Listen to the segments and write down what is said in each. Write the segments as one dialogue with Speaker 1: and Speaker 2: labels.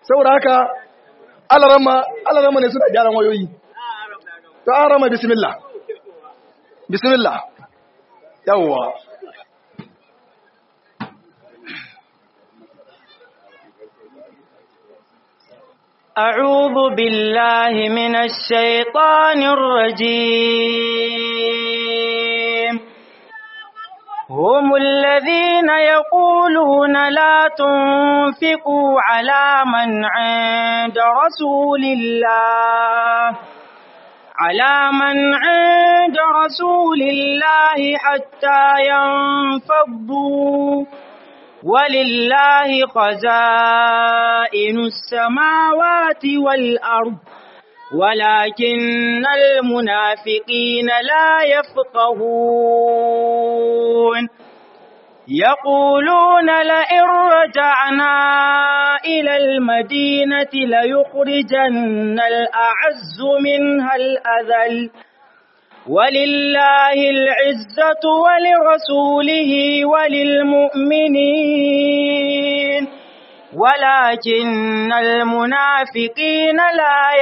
Speaker 1: saboda haka alarama alarama ne suna gyaran wayoyi to alarama bismillah bismillah yawwa
Speaker 2: أعوذ بالله من الشيطان الرجيم هم الذين يقولون لا تنفقوا على من عند رسول الله على من عند رسول الله حتى ينفضوا ولله خزائن السماوات والأرض ولكن المنافقين لا يفقهون يقولون لئن رجعنا إلى المدينة ليخرجن الأعز منها الأذل ولله العزة ولرسوله وللمؤمنين ولكن المنافقين لا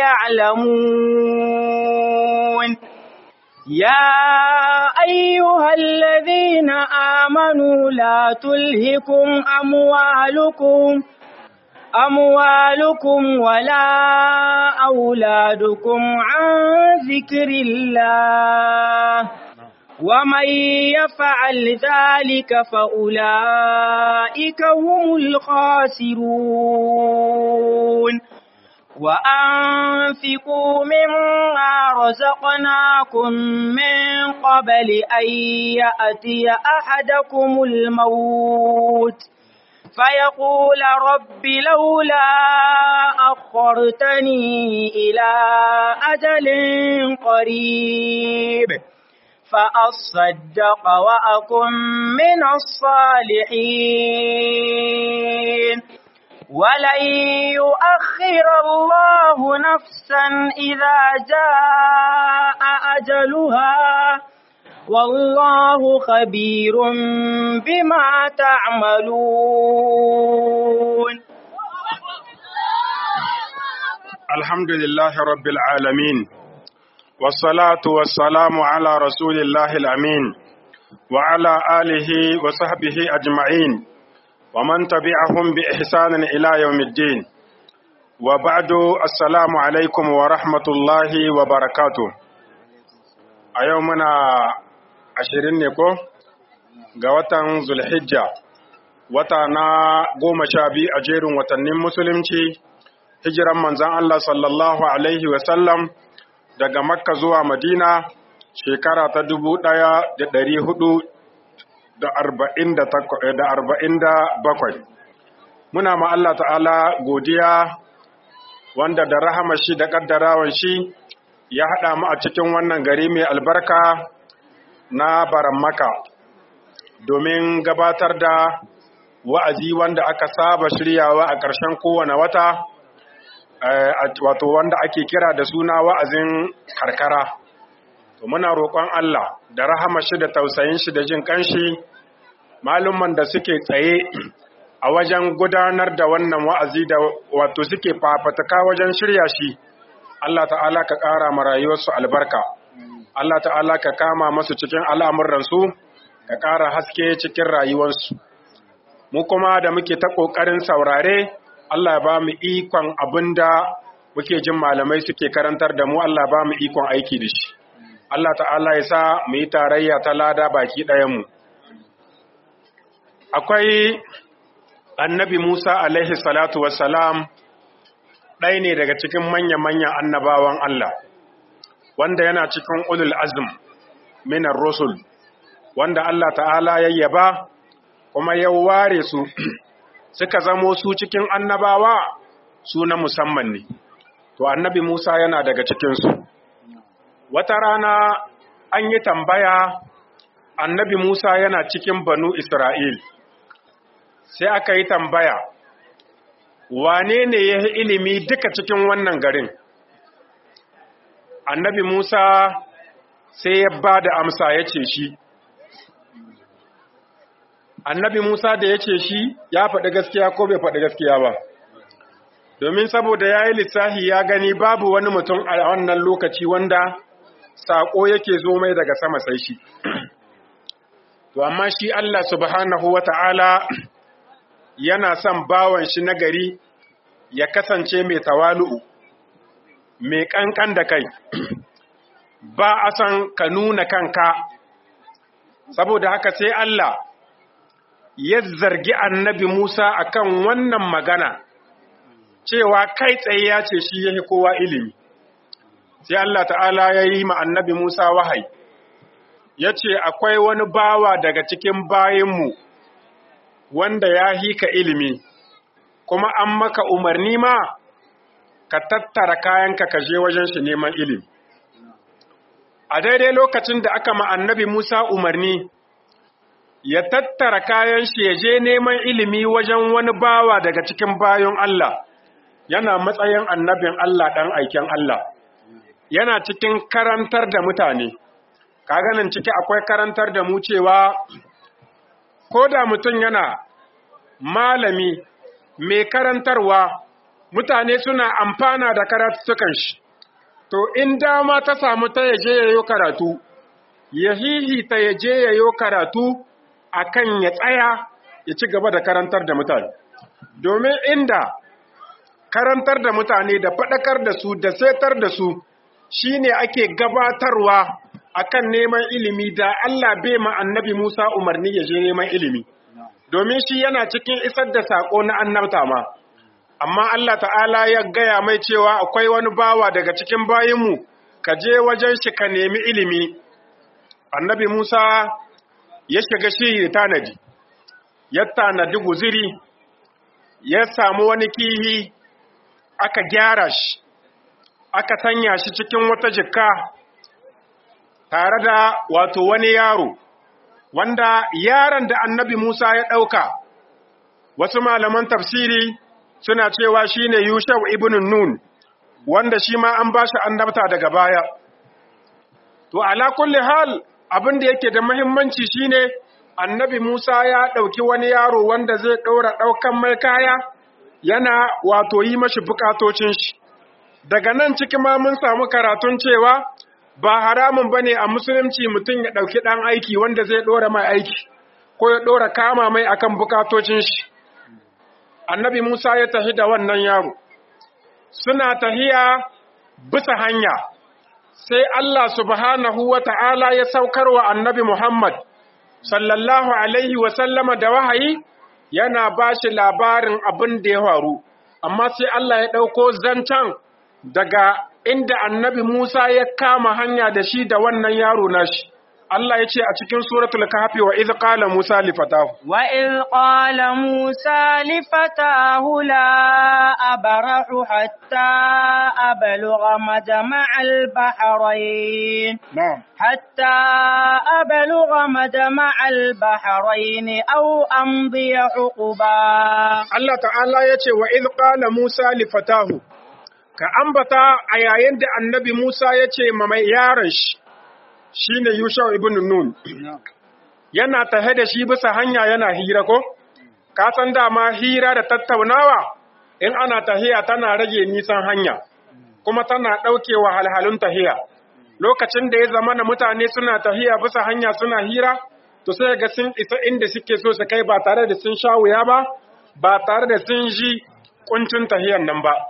Speaker 2: يعلمون يا أيها الذين آمنوا لا تلهكم أموالكم أموالكم ولا أولادكم عن ذكر الله ومن يفعل ذلك فأولئك هم الخاسرون وأنفقوا مما رزقناكم من قبل أن يأتي أحدكم الموت فيقول رب لولا أخرتني إلى أجل قريب فأصدق وأكن من الصالحين ولن يؤخر الله نفسا إذا جاء أجلها والله خبير بما تعملون
Speaker 3: الحمد لله رب العالمين والصلاة والسلام على رسول الله الأمين وعلى آله وصحبه أجمعين ومن تبعهم بإحسان إلى يوم الدين وبعد السلام عليكم ورحمة الله وبركاته أيومنا ashirin ne ko ga watan zulhijja wata na goma sha biyu a jerin watannin musulunci hijiran manzan Allah sallallahu Alaihi wasallam daga makka zuwa madina shekara ta dubu ɗaya da ɗari hudu da arba'in da bakwai muna ma Allah ta'ala godiya wanda da rahama shi da ƙaddarawan shi ya haɗa mu a cikin wannan gari mai albarka na baramaka domin gabatar da wa'azi wanda aka saba shiryawa a ƙarshen kowane wata wato wanda ake kira da suna wa'azin karkara to muna roƙon Allah da rahama shi da tausayin shi da jin kanshi malumman da suke tsaye a wajen gudanar da wannan wa'azi da wato suke fafataka wajen shirya shi Allah ta'ala ka ƙara ma rayuwarsu albarka Allah ta'ala ka kama masu cikin al'amuransu, ka ƙara haske cikin rayuwarsu. Mu kuma da muke ta ƙoƙarin saurare, Allah ba mu ikon abin da muke jin malamai suke karantar da mu, Allah ba mu ikon aiki da shi. Allah ta'ala ya sa mu yi tarayya ta lada baki ɗayanmu. Akwai annabi Musa alaihi salatu wassalam ɗaya ne daga cikin manya-manyan annabawan Allah. wanda yana cikin ulul azm minar rusul wanda Allah ta'ala ya yaba kuma ya ware su suka zamo su cikin annabawa su na musamman ne to annabi Musa yana daga cikinsu wata rana an yi tambaya annabi Musa yana cikin banu Isra'il sai aka yi tambaya wane ne ya ilimi duka cikin wannan garin annabi Musa sai ya ba da amsa ya ce shi. Annabi Musa da ya ce shi ya faɗi gaskiya ko bai faɗi gaskiya ba. domin saboda ya yi lissahi ya gani babu wani mutum a wannan lokaci wanda saƙo yake zo mai daga sama sai shi to amma shi Allah subhanahu wa ta'ala yana son bawan shi nagari ya kasance mai tawalu'u mai ƙanƙan da kai ba a san ka nuna kanka saboda haka sai Allah ya zargi annabi Musa akan wannan magana cewa kai tsaye ya ce shi ya kowa ilimi sai Allah ta'ala ya yi ma annabi Musa wahayi ya ce akwai wani bawa daga cikin bayinmu wanda ya hika ilimi kuma an maka umarni ma ka tattara kayanka ka je wajen shi neman ilimi a daidai lokacin da aka ma annabi Musa umarni ya tattara kayan shi ya je neman ilimi wajen wani bawa daga cikin bayon Allah yana matsayin annabin Allah ɗan aiken Allah yana cikin karantar da mutane kaganin ciki akwai karantar da mu cewa ko da mutum yana malami mai karantarwa mutane suna amfana da karatukan shi to in dama ta samu ta yaje yayo karatu ya hihita yaje yayo karatu akan ya tsaya ya ci gaba da karantar da mutane domin inda karantar da mutane da faɗakar da su da setar da su shine ake gabatarwa akan neman ilimi da Allah bai ma annabi Musa umarni ya je neman ilimi domin shi yana cikin isar da sako na annabta ma amma Allah ta'ala ya gaya mai cewa akwai wani bawa daga cikin bayinmu ka je wajen shi ka nemi ilimi annabi Musa ya shiga shi tanadi ya tanadi guziri ya samu wani kihi aka gyara shi aka sanya shi cikin wata jikka tare da wato wani yaro wanda yaron da annabi Musa ya ɗauka wasu malaman tafsiri suna cewa shine Yushau ibn Nun wanda shi ma an bashi annabta daga baya to ala kulli hal abin da yake da muhimmanci shine annabi Musa ya ɗauki wani yaro wanda zai ɗaura ɗaukan mai kaya yana wato yi mashi bukatocin shi daga nan ciki ma mun samu karatun cewa ba haramun bane a musulunci mutum ya ɗauki ɗan aiki wanda zai ɗora mai aiki ko ya ɗora kama mai akan bukatocin shi annabi Musa ya tafi da wannan yaro suna tahiya bisa hanya sai Allah subhanahu wa ta'ala ya saukar wa annabi Muhammad sallallahu alaihi wa sallama da wahayi yana ba shi labarin abin da ya faru amma sai Allah ya ɗauko zancen daga inda annabi Musa ya kama hanya da shi da wannan yaro nashi Allah ya ce a cikin suratul kahfi wa idh qala Musa li fatahu
Speaker 2: wa idh qala Musa li fatahu la abrahu hatta ablugha majma'al bahrayn
Speaker 3: na'am
Speaker 2: hatta ablugha majma'al bahrayn aw amdi huquba
Speaker 3: Allah ta'ala ya ce wa idh qala Musa li fatahu ka ambata a yayin da annabi Musa ya ce ma mai yaron shi shi ne Yushau ibn Nun, yana tahe da shi bisa hanya yana hira ko? Ka san dama hira da tattaunawa in ana tahiya tana rage nisan hanya, kuma tana ɗauke halhalun tahiya. Lokacin da ya zama na mutane suna tahiya bisa hanya suna hira, to sai ga sun isa inda suke so su kai ba tare da sun sha wuya ba, ba tare da sun ji kuncin tahiyan nan ba.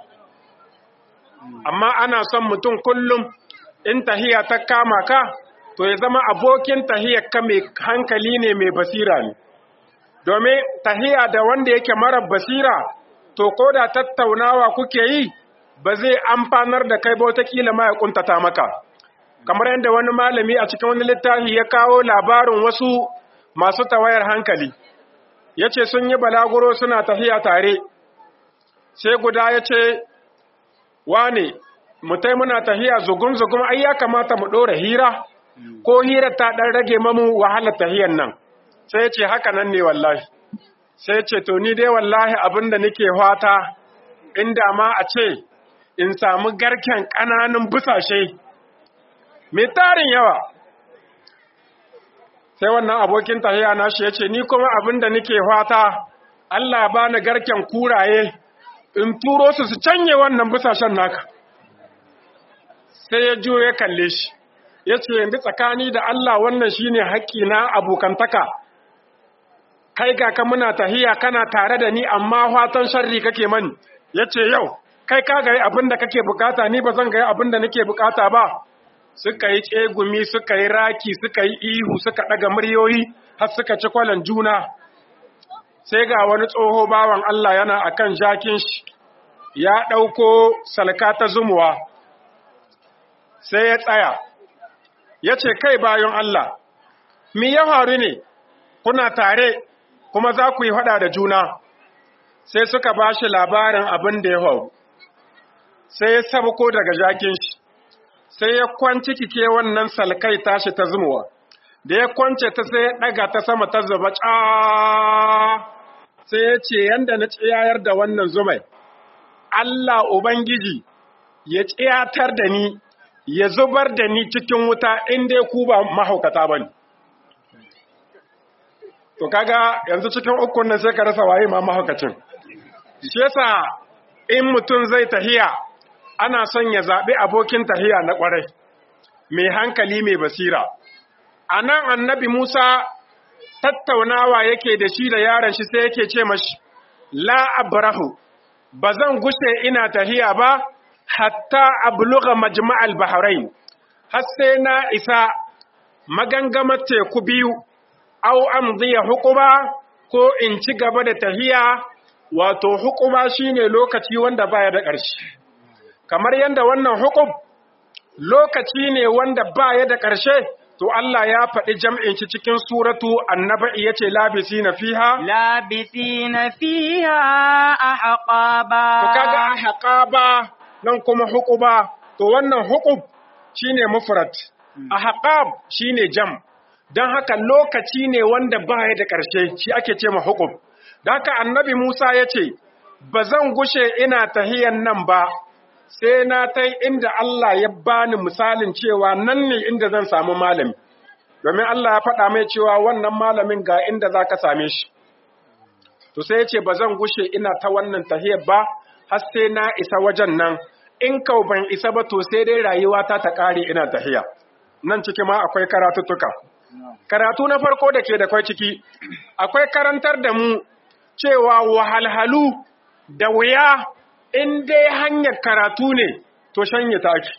Speaker 3: Amma ana son mutum kullum in tahiya ta kama ka, to ya zama abokin tahiyar ka mai hankali ne mai basira ne domin tahiya da wanda yake mara basira to ko da tattaunawa kuke yi ba zai amfanar da kai ba wataƙila ma ya kuntata maka kamar yadda wani malami a cikin wani littafi ya kawo labarin wasu masu tawayar hankali ya ce sun yi balaguro suna tahiya tare sai guda ya ce wane mutai muna tahiya zugun-zugun ai ya kamata mu ɗora hira ko hirar ta ɗan rage mamu wahalar tahiyan nan sai ce haka nan ne wallahi sai ce to ni dai wallahi abinda nake fata inda ma a ce in samu garken ƙananun busashe mai tarin yawa sai wannan abokin tahiya na shi ya ce ni kuma abinda nake fata Allah ba ni garken kuraye in turo su su canye wannan busashen naka sai ya juyo ya kalle shi ya ce yanzu tsakani da Allah wannan shine haƙƙi na abokantaka kai ga ka muna tahiya kana tare da ni amma fatan sharri kake mani ya ce yau kai ka gari abin da kake bukata ni ba zan gari abin da nake bukata ba suka yi tsegumi suka yi raki suka yi ihu suka ɗaga muryoyi har suka ci kwalan juna sai ga wani tsoho bawan Allah yana akan jakin shi ya ɗauko salka ta zumuwa sai ya tsaya ya ce kai bayan Allah mi ya faru ne kuna tare kuma za ku yi faɗa da juna sai suka ba shi labarin abin da ya faru sai ya sabko daga jakin shi sai ya kwanci kike wannan salkai tashi ta zumuwa da ya kwance ta sai ya ɗaga ta sama ta zuba ca sai ya ce yanda na tsayayar da wannan zumai Allah Ubangiji ya tsiyatar da ni ya zubar da ni cikin wuta inda ku ba mahaukata ba ne. To kaga yanzu cikin ukun nan sai ka rasa waye ma mahaukacin. Shi yasa in mutum zai tahiya ana son ya zaɓi abokin tahiya na ƙwarai, mai hankali mai basira. A nan annabi Musa tattaunawa yake da shi da yaron shi sai yake ce mashi, La abrahu, ba zan gushe ina tahiya ba, hatta abluga majma'al bahrain har sai na isa magangamar teku biyu au amdiya hukuma ko in ci gaba da tahiya wato hukuma shine lokaci wanda baya da ƙarshe kamar yadda wannan hukum lokaci ne wanda baya da ƙarshe to Allah ya faɗi jam'in shi cikin suratu annaba'i yace labisina fiha
Speaker 2: labisina fiha ahqaba
Speaker 3: to kaga ahqaba nan kuma hukuba to wannan hukub shine mufrad ahqab shine jam dan haka lokaci ne wanda baya da ƙarshe shi ake ce ma hukub dan haka annabi Musa yace bazan gushe ina tahiyan nan ba sai na tai inda Allah ya bani misalin cewa nan ne inda zan samu malami domin Allah ya faɗa mai cewa wannan malamin ga inda zaka same shi to sai yace bazan gushe ina ta wannan tahiyar ba har sai na isa wajen nan in kau ban isa ba to sai dai rayuwa ta ta kare ina tahiya nan ciki ma akwai karatuttuka karatu na farko da ke da kwai ciki akwai karantar da mu cewa wahalhalu da wuya in dai hanyar karatu ne to shanye taki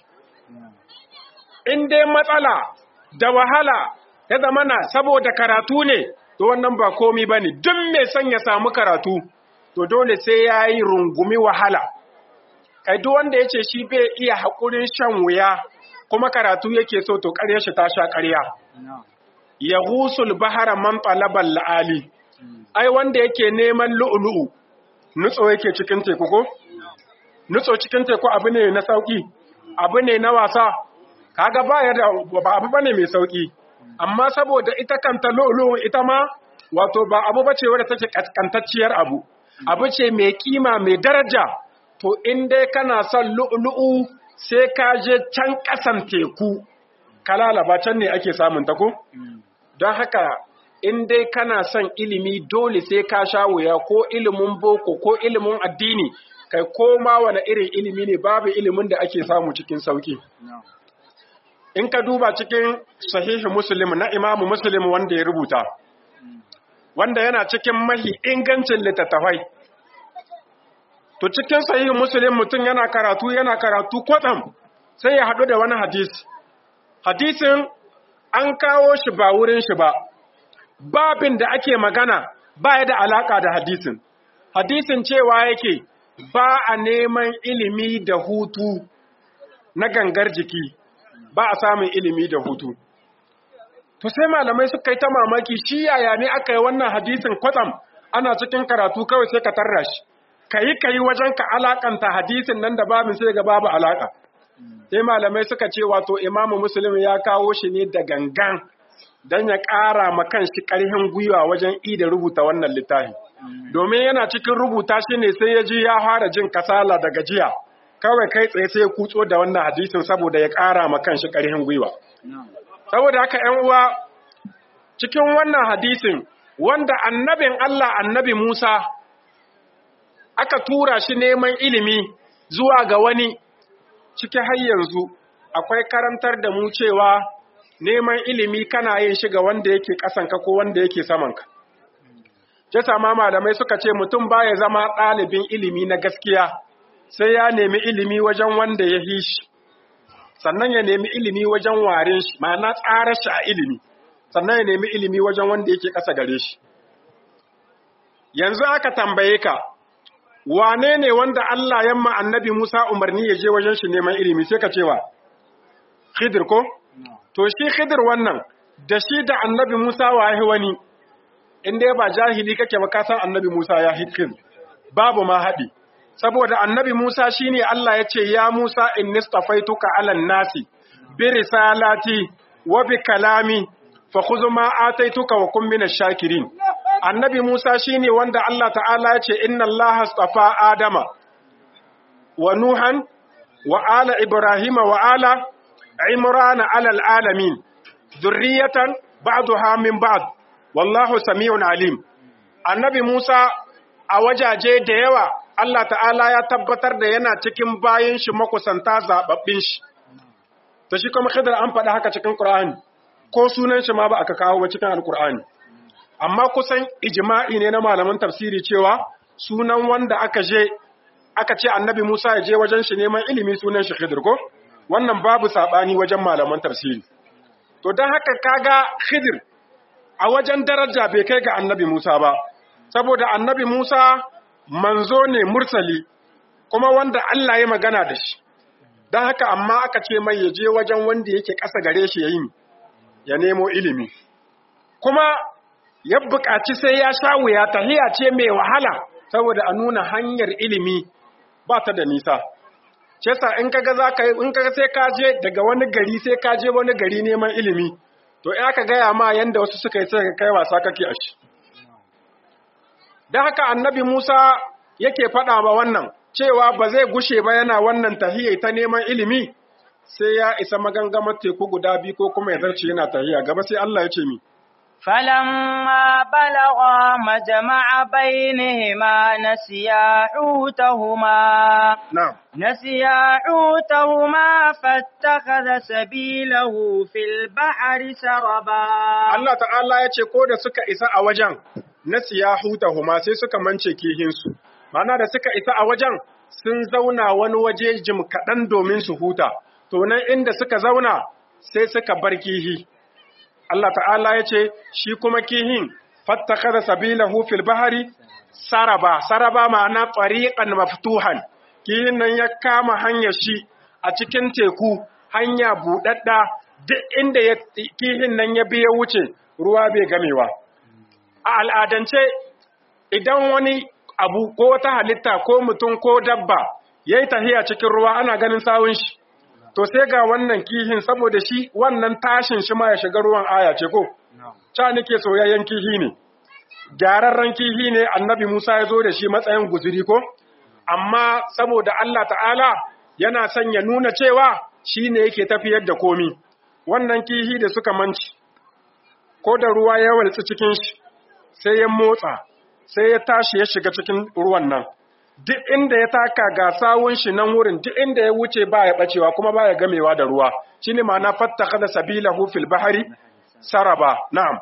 Speaker 3: in dai matsala da wahala ya zamana saboda karatu ne to wannan ba komi ba ne duk mai son ya samu karatu to dole sai ya yi rungumi wahala kai duk wanda ya ce shi bai iya haƙurin shan wuya kuma karatu yake so to ƙarya shi ta sha ƙarya ya husul bahara man talabal la'ali ai wanda yake neman lu'ulu'u nutso yake cikin teku ko nutso cikin teku abu ne na sauki abu ne na wasa kaga ba ya da ba abu bane mai sauki amma saboda ita kanta lu'ulu'u ita ma wato ba abu bace wadda take kaskantacciyar abu abu ce mai kima mai daraja to in dai kana son lu'ulu'u sai ka je can ƙasan teku kalalaba can ne ake samun ta ko don haka in dai kana son ilimi dole sai ka sha wuya ko ilimin boko ko ilimin addini kai koma wani irin ilimi ne babu ilimin da ake samu cikin sauki in ka duba cikin sahihi muslim na imamu muslim wanda ya rubuta wanda yana cikin mahi ingancin littattafai to cikin sahihin muslim mutum yana karatu yana karatu kwatsam sai ya haɗu da wani hadisi hadisin an kawo shi ba wurin shi ba babin da ake magana ba ya da alaka da hadisin hadisin cewa yake ba a neman ilimi da hutu na gangar jiki ba a samun ilimi da hutu to sai malamai suka yi ta mamaki shi yaya ne aka yi wannan hadisin kwatsam ana cikin karatu kawai sai ka tarra shi kayi kayi wajen ka alakanta hadisin nan da babin sai ga babu alaka sai malamai suka ce wato imamu muslim ya kawo shi ne da gangan don ya ƙara ma kanshi ƙarfin gwiwa wajen ida rubuta wannan littafi domin yana cikin rubuta shi ne sai ya ji ya fara jin kasala da gajiya kawai kai tsaye sai ya kutso da wannan hadisin saboda ya ƙara ma kanshi ƙarfin gwiwa saboda haka ‘yan uwa cikin wannan hadisin wanda annabin Allah annabi Musa aka tura shi neman ilimi zuwa ga wani ciki har yanzu akwai karantar da mu cewa neman ilimi kana yin shi ga wanda yake ƙasanka ko wanda yake samanka. Jasa ma malamai suka ce mutum baya zama ɗalibin ilimi na gaskiya sai ya nemi ilimi wajen wanda ya hi shi, sannan ya nemi ilimi wajen warin shi, ma'ana tsara shi a ilimi, sannan ya nemi ilimi wajen wanda yake ƙasa gare shi. Yanzu aka tambaye ka, wane ne wanda Allah yamma annabi Musa umarni ya je wajen shi neman ilimi sai ka cewa, Khidir ko? To shi Khidir wannan, da shi da annabi Musa wa wani, inda ba jahili kake ba kasan annabi Musa ya hikin, babu ma haɗi. Saboda annabi Musa shi ne Allah ya ce, Ya Musa in nistafaituka alan nasi, bi risalati wa bi kalami, fa kuzu ma ataituka wa kun mina shakirin. Annabi Musa shi ne wanda Allah ta'ala ya ce, Inna Allah astafa Adama, wa Nuhan, wa ala Ibrahima wa ala Imrana alal alamin, zurriyatan ba'duha min ba'd. wallahu sami'un alim annabi Musa a wajaje da yawa Allah ta'ala ya tabbatar da yana cikin bayan shi makusanta zababbin shi to shi kuma khidr an faɗa haka cikin Qur'ani ko sunan shi ma ba aka kawo ba cikin Al-Qur'ani amma kusan ijma'i ne na malaman tafsiri cewa sunan wanda aka je aka ce annabi Musa ya je wajen shi neman ilimi sunan shi Khidr ko wannan babu sabani wajen malaman tafsiri to dan haka kaga Khidr a wajen daraja bai kai ga annabi Musa ba, saboda annabi Musa manzo ne mursali, kuma wanda Allah ya magana da shi, don haka amma aka ce mai ya je wajen wanda yake ƙasa gare shi ya yi ya nemo ilimi. Kuma ya buƙaci sai ya sha wuya tahiya ce mai wahala, saboda a nuna hanyar ilimi ba ta da nisa. Cesa in kaga za ka in kaga sai ka je daga wani gari sai ka je wani gari neman ilimi, to in aka gaya ma yanda wasu suka yi sai ka kai wasa kake a shi da haka annabi Musa yake faɗa ba wannan cewa ba zai gushe ba yana wannan tahiyya ta neman ilimi sai ya isa magangamar teku guda biyu ko kuma ya zarce yana tahiyya gaba sai Allah ya ce mi
Speaker 2: فلما بلغا مجمع بينهما نسيا حوتهما
Speaker 3: na'am
Speaker 2: نسيا حوتهما فاتخذ سبيله في البحر سربا
Speaker 3: Allah ta'ala ya ce ko da suka isa a wajen na huma sai suka mance kihinsu mana da suka isa a wajen sun zauna wani waje jim kaɗan domin su huta to nan inda suka zauna sai suka bar kihi Allah ta'ala ya ce shi kuma kihin fattakada sabilahu fil bahari saraba saraba ma'ana tariqan maftuhan kihin nan ya kama hanyar shi a cikin teku hanya buɗaɗɗa duk inda ya kihin nan ya biya wuce ruwa bai gamewa a al'adance idan wani abu ko wata halitta ko mutum ko dabba ya yi tahiya cikin ruwa ana ganin sawun shi to sai ga wannan kihin saboda shi wannan tashin shi ma ya shiga ruwan aya ce ko ca nake soyayyen kihi ne gyararren kihi ne annabi Musa ya zo da shi matsayin guzuri ko amma saboda Allah ta'ala yana son ya nuna cewa shi ne yake tafiyar da komi wannan kihi da suka manci ko da ruwa ya waltsi cikin shi sai ya motsa sai ya tashi ya shiga cikin ruwan nan duk inda ya taka ga sawun shi nan wurin duk inda ya wuce ba ya bacewa kuma ba ya gamewa da ruwa shine ma'ana fattaka da sabilahu fil bahari saraba na'am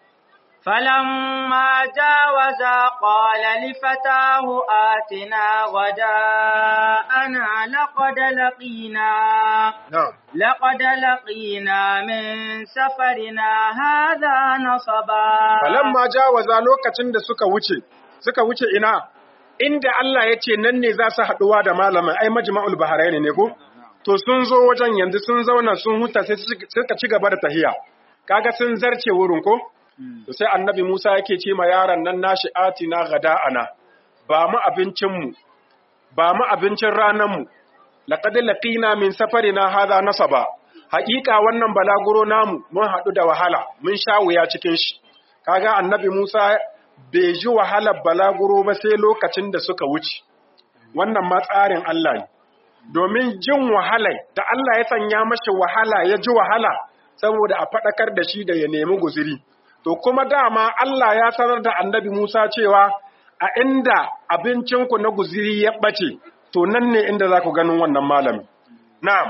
Speaker 2: فلما جاوزا قال لفتاه آتنا غداءنا لقد لقينا
Speaker 3: na'am
Speaker 2: لقد لقينا من سفرنا هذا نصبا
Speaker 3: falamma jawaza lokacin da suka wuce suka wuce ina inda Allah ya ce nan ne za su haɗuwa da malamin ai majma'ul bahrain ne ko to sun zo wajen yanzu sun zauna sun huta sai suka ci gaba da tahiya kaga sun zarce wurin ko to sai annabi Musa yake ce ma yaron nan nashi atina gada'ana ba mu abincin mu ba mu abincin ranan mu laqad laqina min safarina hadha nasaba haƙiƙa wannan balaguro namu mun haɗu da wahala mun sha wuya cikin shi kaga annabi Musa bai ji wahalar balaguro ba sai lokacin da suka wuce wannan ma tsarin Allah ne domin jin wahalai da Allah ya sanya mashi wahala ya ji wahala saboda a faɗakar da shi da ya nemi guziri to kuma dama Allah ya sanar da annabi Musa cewa a inda abincinku na guziri ya ɓace to nan ne inda za ku ganin wannan malami na'am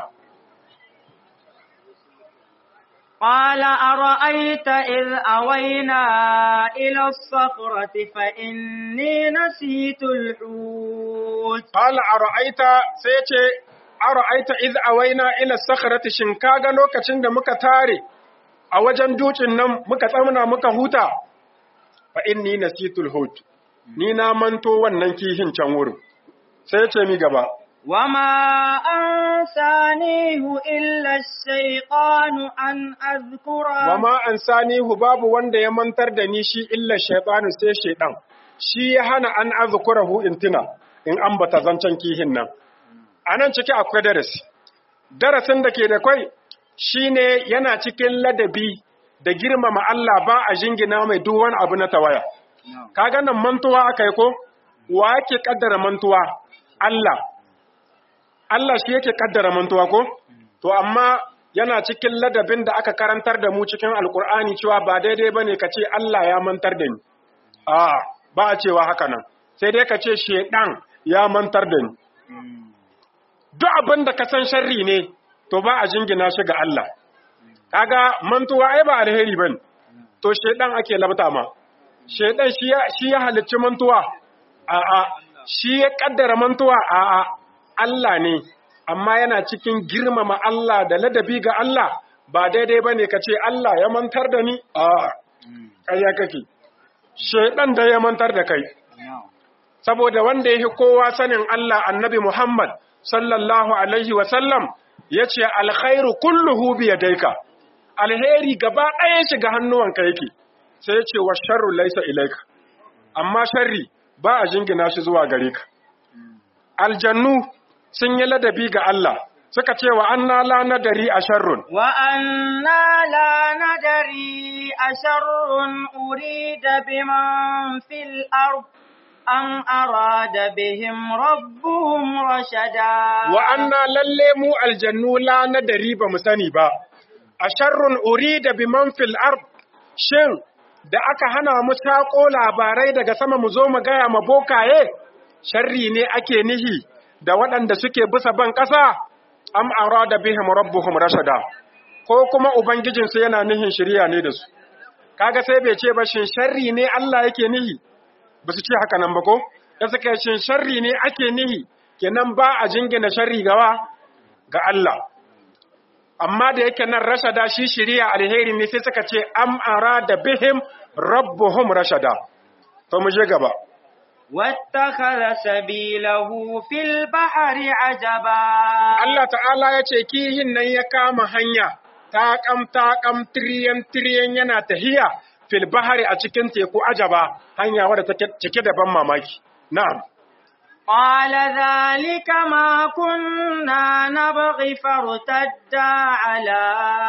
Speaker 2: قال أرأيت إذ أوينا إلى الصخرة فإني نسيت الحوت
Speaker 3: qala ara'aita sai ya ce ara'aita iz awaina ila sakhrati shin kaga lokacin da muka tare a wajen dukin nan muka tsamna muka huta fa inni nasitul hut ni na manto wannan kihin can wurin sai ya ce mi gaba
Speaker 2: وما أنسانيه إلا الشيطان أن أذكره
Speaker 3: wama ansanihu babu wanda ya mantar da ni shi illa shaytanu sai shaydan shi ya hana an azkurahu intina in ambata zancen kihin nan anan ciki akwai darasi darasin da ke da kwai shine yana cikin ladabi da girmama Allah ba a jingina mai duk wani abu na tawaya kaga nan mantuwa akai ko wa yake kaddara mantuwa Allah Allah shi yake kaddara mantuwa ko to amma yana cikin ladabin da aka karantar da mu cikin alkur'ani cewa ba daidai bane ka ce Allah ya mantar da ni a ba a cewa haka nan sai dai ka ce shedan ya mantar da ni duk abin da ka san sharri ne to ba a jingina shi ga Allah kaga mantuwa ai ba alheri bane to shedan ake labta ma shedan shi ya shi ya halicci mantuwa a a shi ya kaddara mantuwa a a Allah ne amma yana cikin girmama Allah da ladabi ga Allah ba daidai bane ka ce Allah ya mantar da ni a ƙarya kake shedan da ya mantar da kai saboda wanda yake kowa sanin Allah annabi Muhammad sallallahu alaihi wa sallam yace alkhairu kulluhu bi yadayka alheri gaba ɗaya shiga hannuwanka yake sai yace wa sharru laysa ilayka amma sharri ba a jingina shi zuwa gare ka aljannu sun yi ladabi ga Allah suka ce wa anna la nadari a sharrun
Speaker 2: وأنا لا ندري أشر أريد بمن في الأرض أم أراد بهم ربهم رشدا
Speaker 3: wa anna lalle mu aljannu la nadari ba mu sani ba a sharrun urida biman fil ard shin da aka hana mu sako labarai daga sama mu zo mu gaya ma bokaye sharri ne ake nihi da waɗanda suke bisa ban ƙasa am arada bihim rabbuhum rashada ko kuma ubangijinsu yana nihin shirya ne da su kaga sai bai ce ba shin sharri ne Allah yake nihi ba su ce haka nan ba ko da suka yi shin sharri ne ake nihi kenan ba a jingina sharri gawa ga Allah amma da yake nan rashada shi shiriya alheri ne sai suka ce am arada bihim rabbuhum rashada to mu je gaba
Speaker 2: واتخذ سبيله في البحر عجبا
Speaker 3: Allah ta'ala ya ce kihin nan ya kama hanya taƙam taƙam tiriyan tiriyan yana tahiya fil bahari a cikin teku ajaba hanya wadda take cike da ban mamaki na'am
Speaker 2: قال ذلك ما كنا نبغي فارتدا على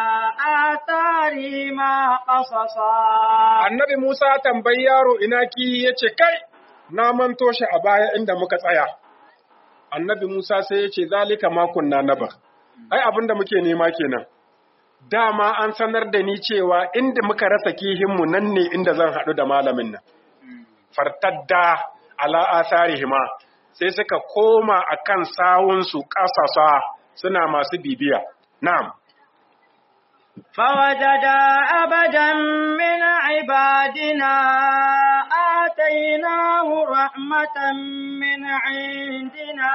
Speaker 2: آثارهما قصصا
Speaker 3: annabi Musa tambayi yaro ina kihi yace kai na manto shi a baya inda muka tsaya annabi Musa sai yace zalika ma kunna naba ai abinda muke nema kenan dama an sanar da ni cewa inda muka rasa kihinmu nan ne inda zan haɗu da malamin nan fartadda ala asarihima sai suka koma akan sawunsu ƙasasa suna masu bibiya na'am
Speaker 2: فوجدا عبدا من عبادنا آتيناه رحمة من عندنا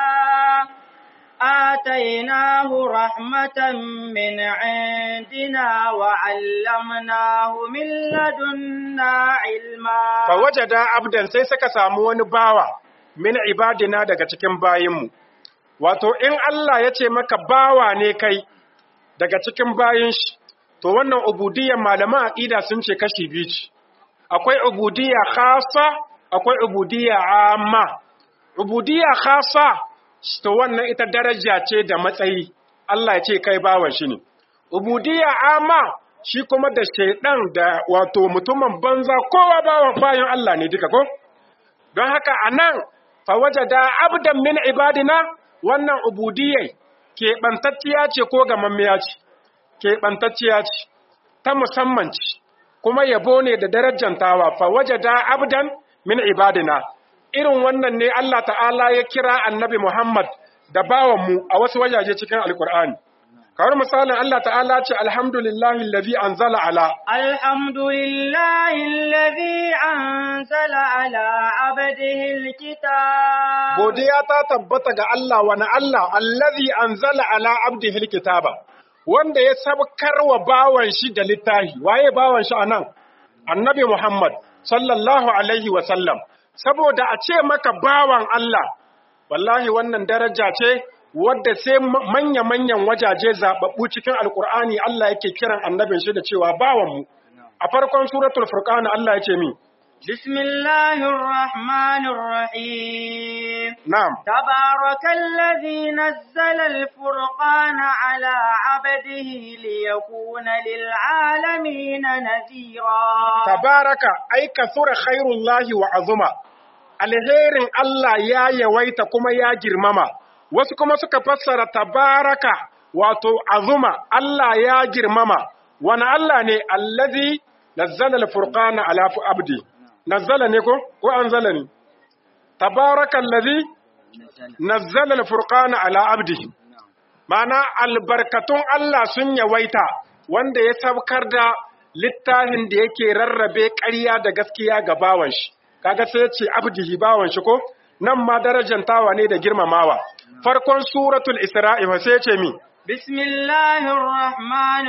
Speaker 2: آتيناه رحمة من عندنا وعلمناه من لدنا علما
Speaker 3: fawajada abdan sai suka samu wani bawa min ibadina daga cikin bayinmu wato in Allah ya ce maka bawa ne kai daga cikin bayin shi to wannan ubudiyyar malaman aqida sun ce kashi biyu ce akwai ubudiyya khassa akwai ubudiyya amma ubudiyya khassa to wannan ita daraja ce da matsayi Allah ya ce kai bawan shi ne ubudiyya amma shi kuma da shaidan da wato mutumin banza kowa bawan bayan Allah ne duka ko don haka anan fa wajada abdan min ibadina wannan ubudiyyai keɓantacciya ce ko gamammiya ce keɓantacciya ce ta musamman ce kuma yabo ne da darajantawa fa wajada abdan min ibadina irin wannan ne Allah ta'ala ya kira annabi Muhammad da bawanmu a wasu wajaje cikin alkur'ani kawar misalin Allah ta'ala ce alhamdulillahi allazi anzala ala
Speaker 2: الحمد لله الذي أنزل على عبده الكتاب
Speaker 3: godiya ta tabbata ga Allah wani Allah allazi anzala ala abdihi alkitaba wanda ya sabkar wa bawan shi da littafi waye bawan shi anan annabi Muhammad sallallahu alaihi wa sallam saboda a ce maka bawan Allah wallahi wannan daraja ce wadda sai manya-manyan wajaje zaɓaɓɓu cikin alkur'ani Allah yake kiran annabin shi da cewa bawanmu a farkon suratul furqan Allah ya ce mi
Speaker 2: بسم الله الرحمن الرحيم
Speaker 3: na'am
Speaker 2: تبارك الذي نزل الفرقان على عبده ليكون للعالمين نذيرا
Speaker 3: tabaraka ai kasura khairullahi wa azuma alherin Allah ya yawaita kuma ya girmama wasu kuma suka fassara tabaraka wato azuma Allah ya girmama wani Allah ne allazi nazzala al-furqana ala abdi nazzala ne ko ko anzala ne tabaraka allazi nazzala al-furqana ala abdi ma'ana albarkatun Allah sun yawaita wanda ya sabkar da littafin da yake rarrabe ƙarya da gaskiya ga bawan shi kaga sai ya ce abdihi bawan shi ko nan ma darajantawa ne da girmamawa farkon suratul isra'i fa sai ya ce mi
Speaker 2: بسم الله الرحمن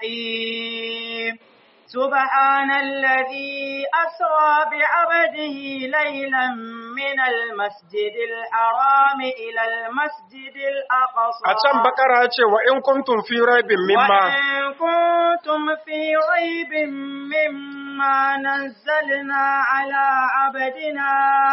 Speaker 2: الرحيم سبحان الذي أسرى بعبده ليلا من المسجد الحرام إلى المسجد الأقصى
Speaker 3: a can bakara ya ce wa in kuntum fi raibin mimma
Speaker 2: وإن كنتم في ريب مما نزلنا على عبدنا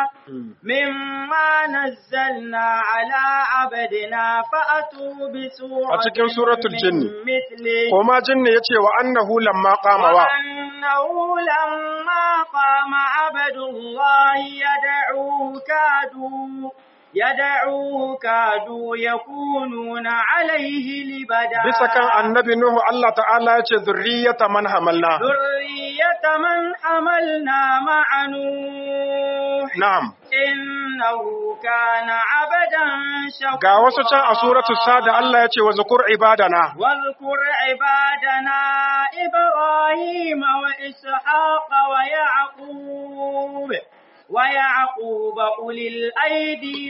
Speaker 2: مما نزلنا على عبدنا فأتوا بسورة
Speaker 3: A cikin suratul
Speaker 2: من
Speaker 3: jinni.
Speaker 2: مثله
Speaker 3: koma jinni ya ce wa annahu lamma qama wa
Speaker 2: وأنه لما قام عبد الله يدعوه كادوا يدعوه كادوا يكونون عليه لبدا
Speaker 3: bisa kan annabi nuhu Allah ta'ala ya ce zurriyata man hamalna
Speaker 2: ذرية من حملنا مع نوح
Speaker 3: na'am
Speaker 2: إنه كان عبدا شكورا
Speaker 3: ga wasu can a suratul sada Allah ya ce wa zukur ibadana
Speaker 2: واذكر عبادنا إبراهيم وإسحاق ويعقوب ويعقوب أولي الأيدي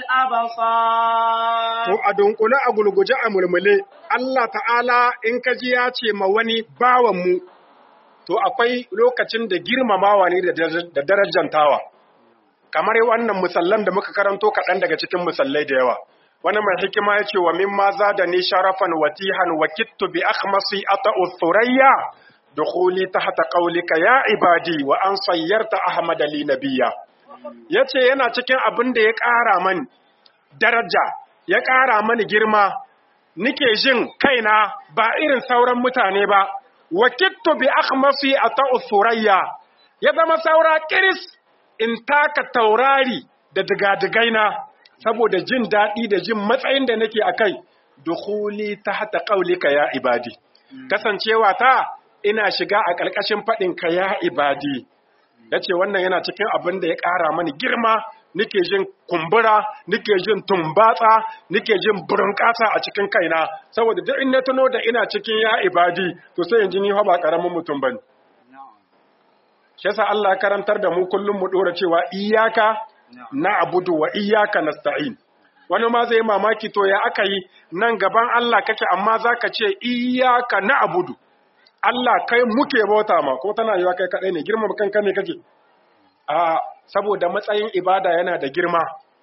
Speaker 2: والأبصار
Speaker 3: To a dunkule a gulguje a mulmule, Allah ta'ala in ka ji ya ce ma wani bawanmu, to akwai lokacin da girmamawa ne da daraja- da darajantawa. Kamar wannan musallan da muka karanto kaɗan daga cikin musallai da yawa. Wani mai hikima ya ce wa mimma za da ni sharafan watihan wa kittu bi akhmasi ata uthurayya dukhuli tahta qawlika ya ibadi wa an sayyarta ahmad li nabiyya. Yace yana cikin abin da ya ƙara mani daraja ya ƙara mani girma nike jin kaina ba irin sauran mutane ba wakittu bi akhmasi ata'u surayya ya zama saura kiris in taka taurari da digadigaina saboda jin daɗi da jin matsayin da nake akai dukhuli tahta qawlika ya ibadi kasancewa ta ina shiga a ƙarƙashin faɗin ka ya ibadi yace wannan yana cikin abin da ya ƙara mani girma nike jin kumbura, nike jin tumbatsa, nike jin burunƙasa a cikin kaina, saboda duk in na tuno da ina cikin ya ibadi, to sai in ji ni fa ba ƙaramin mutum bane. Shi yasa Allah ya karantar da mu kullum mu dora cewa iyaka na abudu wa iyaka nasta'in. Wani ma zai mamaki to ya aka yi nan gaban Allah kake amma zaka ce iyaka na abudu. Allah kai muke bauta ma ko tana yiwa kai kadai ne girma kanka ne kake. A saboda matsayin ibada yana da girma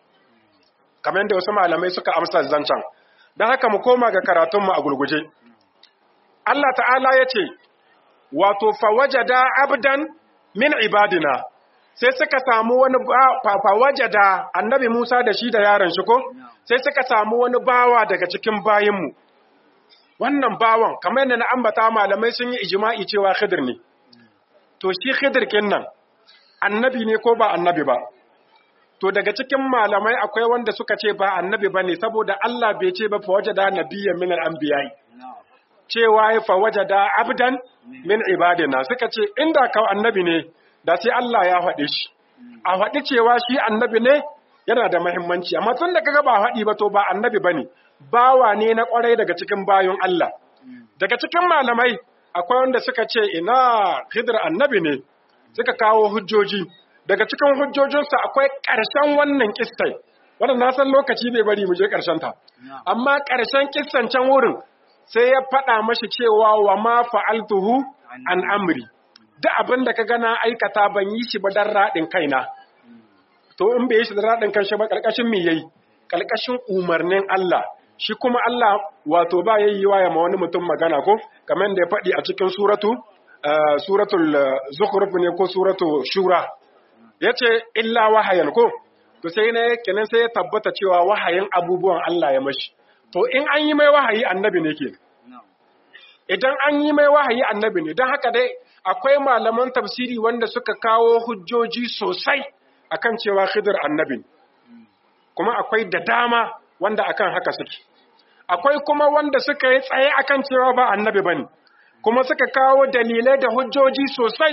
Speaker 3: kamar yadda wasu malamai suka amsa zancen don haka mu koma ga karatunmu a gurguje Allah ta'ala ya ce wato fawajada abdan min ibadina sai suka samu wani fawajada annabi Musa da shi da yaron shi ko sai suka samu wani bawa daga cikin bayinmu wannan bawan kamar yadda na ambata malamai sun yi ijima'i cewa khidir ne to shi khidir nan annabi ne ko ba annabi ba to daga cikin malamai akwai wanda suka ce ba annabi ba ne saboda Allah bai ce ba fa wajada nabiyyan min al-anbiya cewa ya fa wajada abdan min ibadina suka ce inda ka annabi ne da sai Allah ya faɗe shi a faɗi cewa shi annabi ne yana da muhimmanci amma tun da kaga ba faɗi ba to ba annabi bane bawa ne na kwarai daga cikin bayon Allah daga cikin malamai akwai wanda suka ce ina Khidir annabi ne suka kawo hujjoji daga cikin hujjojinsu akwai ƙarshen wannan kistai wanda na san lokaci bai bari mu je ƙarshen ta amma ƙarshen kissan can wurin sai ya faɗa mashi cewa wa ma fa'altuhu an amri duk abin da ka gana aikata ban yi shi ba dan raɗin kaina to in bai yi shi da raɗin kanshi ba ƙarƙashin me yayi ƙarƙashin umarnin Allah shi kuma Allah wato ba yayi wa ya ma wani mutum magana ko kamar da ya faɗi a cikin suratu suratul zukhruf ne ko suratu shura yace illa wahayan ko to sai ne kenan sai ya tabbata cewa wahayin abubuwan Allah ya mashi to in an yi mai wahayi annabi ne ke idan an yi mai wahayi annabi ne don haka dai akwai malaman tafsiri wanda suka kawo hujjoji sosai akan cewa khidir annabi kuma akwai da dama wanda akan haka suke akwai kuma wanda suka yi tsaye akan cewa ba annabi bane kuma suka kawo dalilai da hujjoji sosai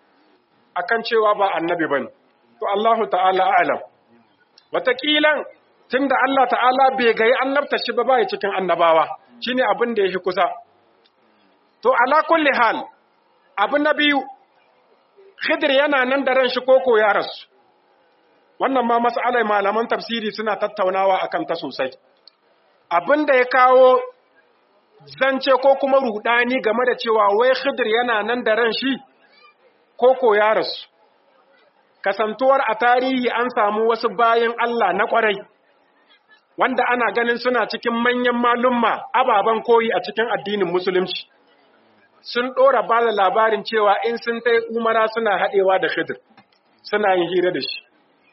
Speaker 3: akan cewa ba annabi bane to Allahu ta'ala a'lam watakilan tunda Allah ta'ala bai gayi annabta shi ba bai cikin annabawa shine abin da yake kusa to ala kulli hal abu na biyu Khidir yana nan da ran shi koko ya rasu wannan ma mas'alai malaman tafsiri suna tattaunawa akan ta sosai abin da ya kawo zance ko kuma rudani game da cewa wai Khidir yana nan da ran shi koko ya rasu kasantuwar a tarihi an samu wasu bayan Allah na kwarai wanda ana ganin suna cikin manyan malumma ababen koyi a cikin addinin musulunci sun ɗora ba da labarin cewa in sun tai umara suna haɗewa da khidir suna yin hira da shi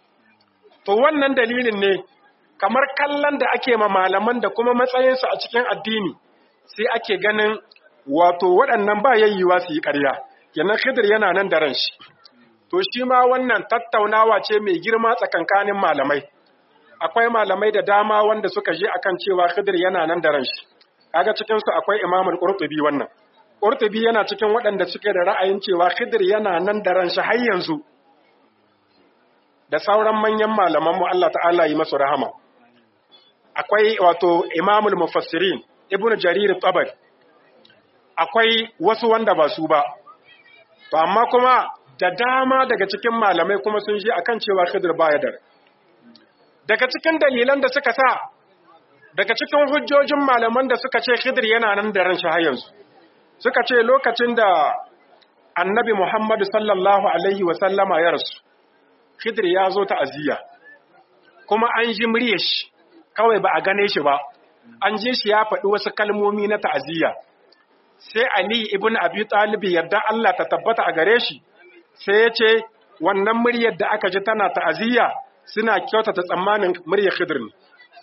Speaker 3: to wannan dalilin ne kamar kallon da ake ma malaman da kuma matsayinsu a cikin addini sai ake ganin wato waɗannan ba yayyuwa su yi ƙarya kenan khidir yana nan da ran shi to shi ma wannan tattaunawa ce mai girma tsakankanin malamai akwai malamai da dama wanda suka je akan cewa khidir yana nan da ran shi kaga cikin su akwai Imam al-Qurtubi wannan Qurtubi yana cikin waɗanda suke da ra'ayin cewa khidir yana nan da ran shi har yanzu da sauran manyan malaman mu Allah ta'ala yi masu rahama akwai wato Imam al-Mufassirin Ibn Jarir tabari akwai wasu wanda ba su ba to amma kuma da dama daga cikin malamai kuma sun ji akan cewa Khidir baya da daga cikin dalilan da suka sa daga cikin hujjojin malaman da suka ce Khidir yana nan da ran shi har yanzu suka ce lokacin da Annabi Muhammad sallallahu alaihi wa sallama ya rasu Khidir ya zo ta'aziyya kuma an ji muryar shi kawai ba a gane shi ba an ji shi ya faɗi wasu kalmomi na ta'aziyya sai Ali ibn Abi Talib yarda Allah ta tabbata a gare shi sai ya ce wannan muryar da aka ji tana ta'aziyya suna kyautata tsammanin muryar Khidir ne.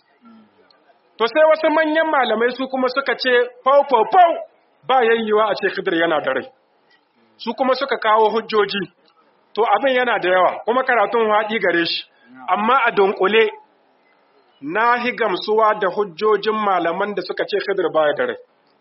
Speaker 3: To sai wasu manyan malamai su kuma suka ce fau fau fau ba yayyewa a ce Khidir yana da rai. Su kuma suka kawo hujjoji. To abin yana da yawa kuma karatun haɗi gare shi. Amma a dunkule na hi gamsuwa da hujjojin malaman da suka ce Khidir baya da rai.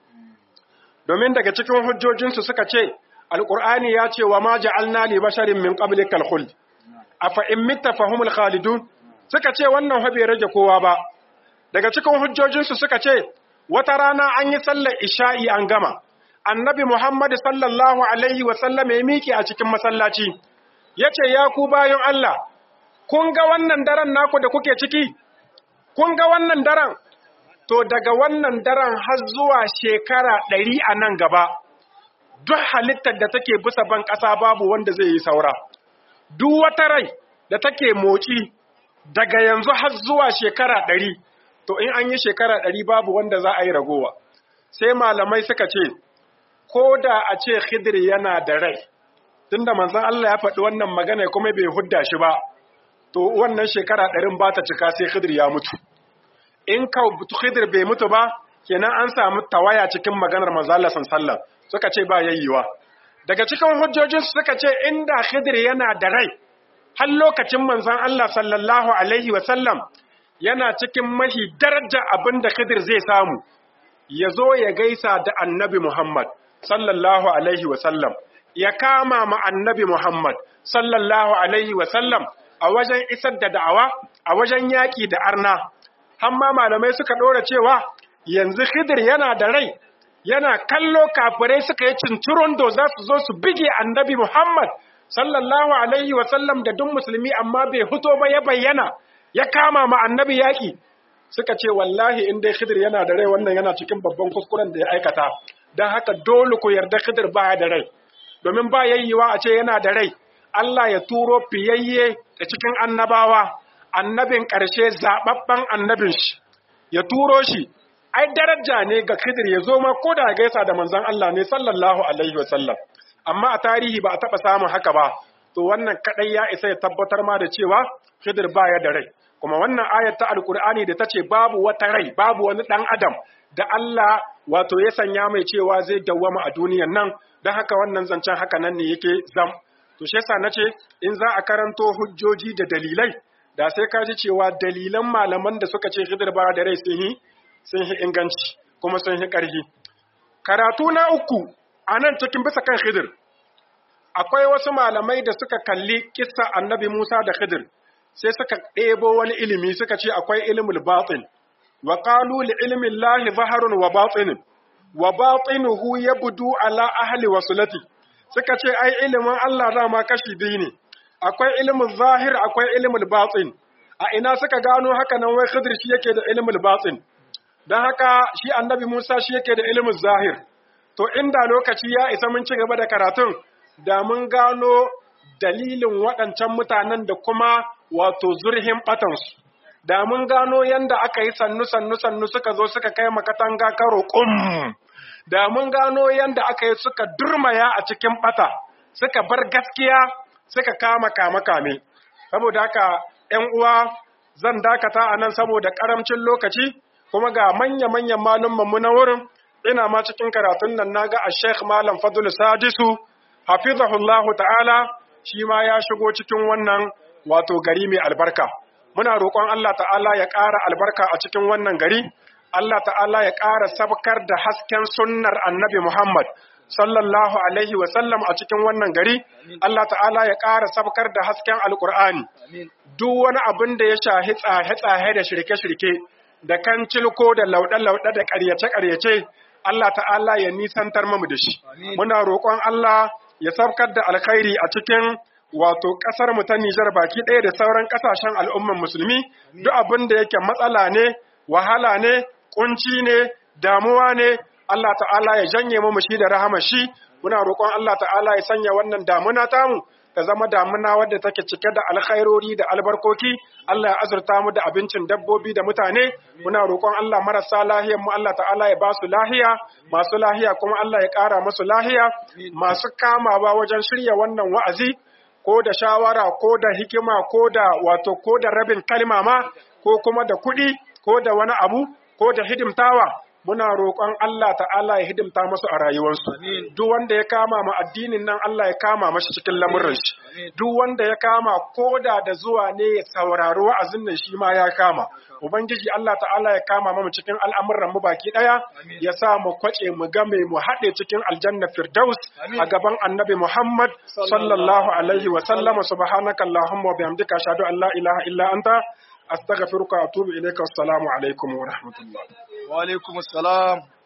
Speaker 3: Domin daga cikin hujjojinsu suka ce Alƙur'ani ya ce wa ma ja'alna li basharin min qablikal khuld afa in mitta fahumul khalidun suka ce wannan fa bai rage kowa ba daga cikin hujjojinsu suka ce wata rana an yi sallar isha'i an gama annabi Muhammad sallallahu alaihi wa sallam ya miki a cikin masallaci yace ya ku bayan Allah kun ga wannan daren naku da kuke ciki kun ga wannan daren to daga wannan daren har zuwa shekara ɗari a nan gaba duk halittar da take bisa ban ƙasa babu wanda zai yi saura. Duk wata rai da take motsi daga yanzu har zuwa shekara ɗari, to in an yi shekara ɗari babu wanda za a yi ragowa. Sai malamai suka ce, ko da a ce Khidir yana da rai, tunda manzon Allah ya faɗi wannan magana kuma bai hudda shi ba, to wannan shekara ɗarin ba ta cika sai Khidir ya mutu. In ka Khidir bai mutu ba, kenan an samu tawaya cikin maganar manzon Allah sallallahu suka ce ba yayyewa daga cikin hujjojin suka ce inda Khidir yana da rai har lokacin manzon Allah sallallahu alaihi wa sallam yana cikin mahi daraja abinda Khidir zai samu ya zo ya gaisa da Annabi Muhammad sallallahu alaihi wa sallam ya kama ma Annabi Muhammad sallallahu alaihi wa sallam a wajen isar da da'awa a wajen yaƙi da arna hamma malamai suka ɗora cewa yanzu Khidir yana da rai yana kallo kafirai suka yi cincirundo za su zo su bige annabi Muhammad sallallahu alaihi wa sallam da duk musulmi amma bai fito ba ya bayyana ya kama ma annabi yaƙi suka ce wallahi in dai Khidir yana da rai wannan yana cikin babban kuskuren da ya aikata don haka dole ku yarda Khidir baya da rai domin ba yayyewa a ce yana da rai Allah ya turo fiyayye da cikin annabawa annabin ƙarshe zaɓaɓɓen annabin shi ya turo shi ai daraja ne ga Khidir ya zo ma ko da gaisa da manzon Allah ne sallallahu alaihi wa sallam amma a tarihi ba a taɓa samun haka ba to wannan kadai ya isa ya tabbatar ma da cewa Khidir baya da rai kuma wannan ayat ta alkur'ani da ta ce babu wata rai babu wani ɗan adam da Allah wato ya sanya mai cewa zai dawwama a duniyan nan don haka wannan zancen haka nan ne yake zam to shi yasa nace in za a karanto hujjoji da dalilai da sai ka ji cewa dalilan malaman da suka ce hidir ba da rai sun yi sun yi inganci kuma sun yi ƙarfi karatu na uku a nan cikin bisa kan hidir akwai wasu malamai da suka kalli kissa annabi Musa da hidir sai suka ɗebo wani ilimi suka ce akwai ilimul batin wa qalu li ilmi llahi zaharun wa batin wa batinuhu yabdu ala ahli wasulati suka ce ai ilimin Allah dama kashi biyu ne akwai ilimin zahir akwai ilimin batin a ina suka gano haka nan wai Khidir shi yake da ilimin batin dan haka shi annabi Musa shi yake da ilimin zahir to inda lokaci ya isa mun ci gaba da karatun da mun gano dalilin waɗancan mutanen da kuma wato zurhin batansu da mun gano yanda aka yi sannu sannu sannu suka zo suka kai makatanga karo kum da mun gano yanda aka yi suka durmaya a cikin bata suka bar gaskiya suka kama kama kame saboda haka ƴan uwa zan dakata a nan saboda karamcin lokaci kuma ga manya-manyan malumman na wurin ina ma cikin karatun nan naga a Sheikh Malam Fadul Sadisu hafizahullahu ta'ala shi ma ya shigo cikin wannan wato gari mai albarka muna roƙon Allah ta'ala ya ƙara albarka a cikin wannan gari Allah ta'ala ya ƙara sabkar da hasken sunnar annabi Muhammad sallallahu alaihi wa sallam a cikin wannan gari Allah ta'ala ya ƙara sabkar da hasken alƙur'ani duk wani abin da ya shahi tsahe-tsahe da shirke-shirke da kan cilko da lauɗe-lauɗe da ƙaryace-ƙaryace Allah ta'ala ya nisantar mamu da shi muna roƙon Allah ya sabkar da alkhairi a cikin wato ƙasar mu ta Nijar baki ɗaya da sauran ƙasashen al'umman musulmi duk abin da yake matsala ne wahala ne kunci ne damuwa ne Allah ta'ala ya janye mu shi da rahama shi muna roƙon Allah ta'ala ya sanya wannan damuna tamu ta zama damuna wadda take cike da alkhairori da albarkoki Allah ya azurta mu da abincin dabbobi da mutane muna roƙon Allah marasa lahiyar mu Allah ta'ala ya ba su lahiya masu lahiya kuma Allah ya ƙara musu lahiya masu kamawa wajen shirya wannan wa'azi ko da shawara ko da hikima ko da wato ko da rabin kalma ma ko kuma da kuɗi ko da wani abu ko da hidimtawa muna roƙon Allah ta'ala ya hidimta masu a rayuwarsu duk wanda ya kama ma addinin nan Allah ya kama mashi cikin lamurin shi duk wanda ya kama koda da zuwa ne ya saurari wa'azin nan shi ma ya kama ubangiji Allah ta'ala ya kama mu cikin al'amuran mu baki daya ya sa mu kwace mu game mu haɗe cikin aljanna firdaus a gaban annabi Muhammad sallallahu alaihi wa sallama subhanaka allahumma wa bihamdika ashhadu an la ilaha illa anta astaghfiruka wa atubu ilayka assalamu alaikum wa rahmatullah
Speaker 1: wa alaikum assalam